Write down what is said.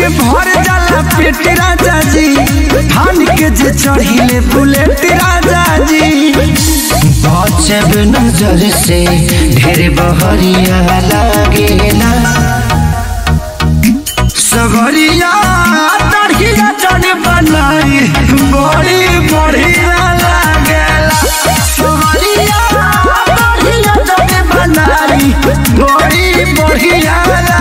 के भर जाला पेट राजा जी धान के जे चढ़िले बुलेट राजा जी बचब नजर से ढेर बहरिया लागेला सगरिया तड़किया चढ़ बनाई बड़ी बढ़िया लागेला सगरिया तड़किया चढ़ बनाई बड़ी बढ़िया